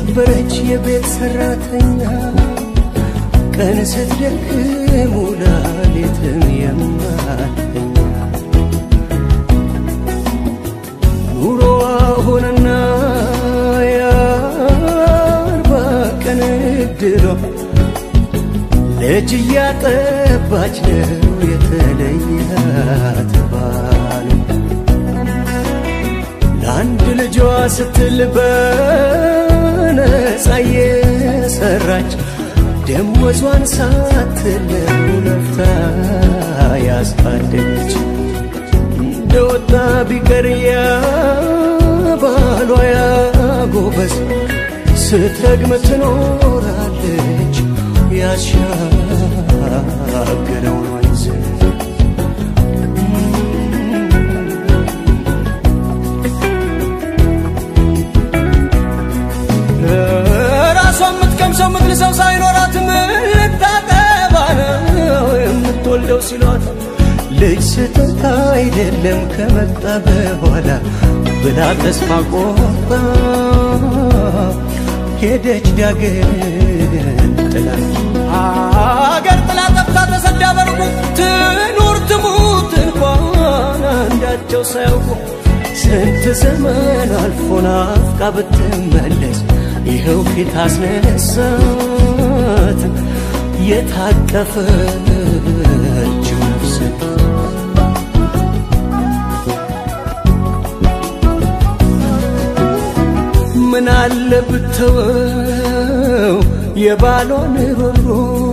ነበረች የቤት ሰራተኛ ቀን ስትደክም ውላ ሌትም የማተኛ ኑሮዋ ሆነና የአርባ ቀን እድሏ ልጅ እያጠባች ነው የተለያት ባል ለአንድ ልጇ ስትል በነፃ የሰራች ደሞዟን ሳትለው ለፍታ ያሳደገች እንደወጣ ቢቀር ያ ባሏ ያጎበዝ ስትረግም ትኖራለች ያሻገረውን ወንዝ ራሷ የምትቀምሰው ምትልሰው ሳይኖራት ምታጠባ ነው የምትወልደው ሲሏት ልጅ ስህተት አይደለም ከመጣ በኋላ ብላ ተስፋ ቆርጣ ሄደች ዳግም ጥላ አገር ጥላ ጠፍታ ተሰዳ በርቁ ትኑር ትሙት እንኳን አንዳቸው ሳያውቁ ስንት ዘመን አልፎ ናፍቃ ብትመለስ ይኸው ፊት አስነሳት የታቀፈችው ነፍስ ምን አለ ብተወው የባሏን ሮሮ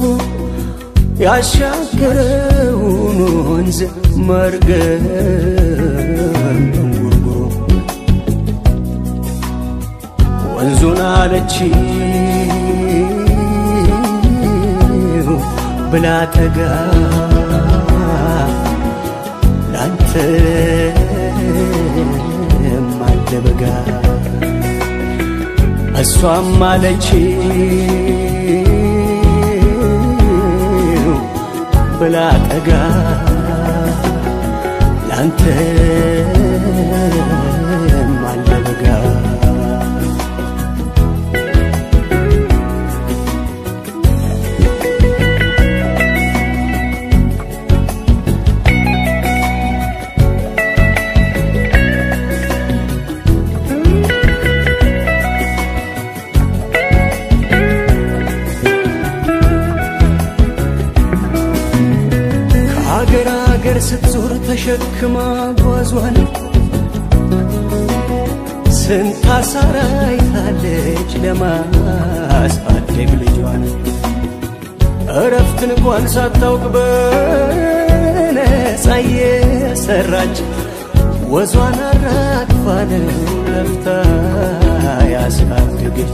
ያሻገረውን ወንዝ መርገም ጉርጉሮ ወንዙን አለች ብላ ተጋ ላንተ አለ በጋ እሷም አለች ብላ ጠጋ ላንተ አለ በጋ ከአገር አገር ስትዞር ተሸክማ ጓዟን ስንት አሳራ አይታለች ለማሳደግ ልጇን እረፍት እንኳን ሳታውቅ በነፃ የሰራች ወዟን አራግፋ ነው ለፍታ ያሳደገች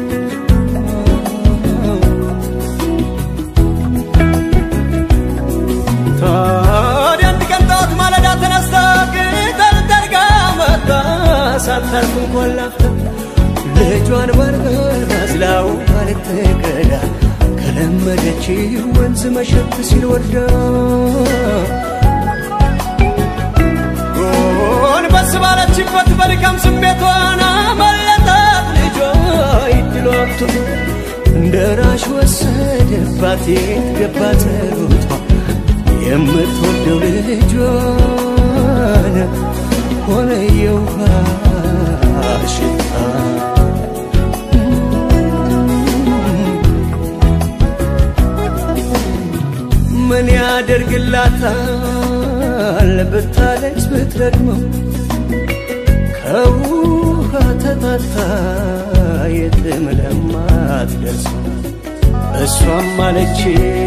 ታዲያ አንድ ቀን ጠዋት ማለዳ ተነስታ ቅጠል ጠርጋ መጣ ሳታርፍ እንኳን ላፍታ ልጇን በርበር ባዝላው ልትቀዳ ከለመደች ወንዝ መሸት ሲል ወርዳ ጎንበስ ባለችበት በድካም ስሜቷን አመለጣት ልጇ ይድሏቱ እንደ ራሽ ወሰደባት የት ገባ ጸሎቷ የምትወደው ልጇን ሆነ የውሃ ሽታ ምን ያደርግላታል ብታለች ብትረግመው ከውሃ ተጣታ የትም ለማትደርሰው እሷም አለች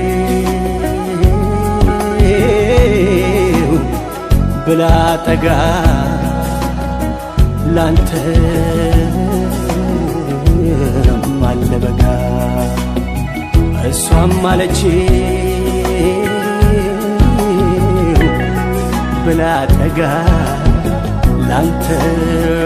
ብላ ጠጋ ላንተ አለ በጋ እሷም አለች ብላ ጠጋ ላንተ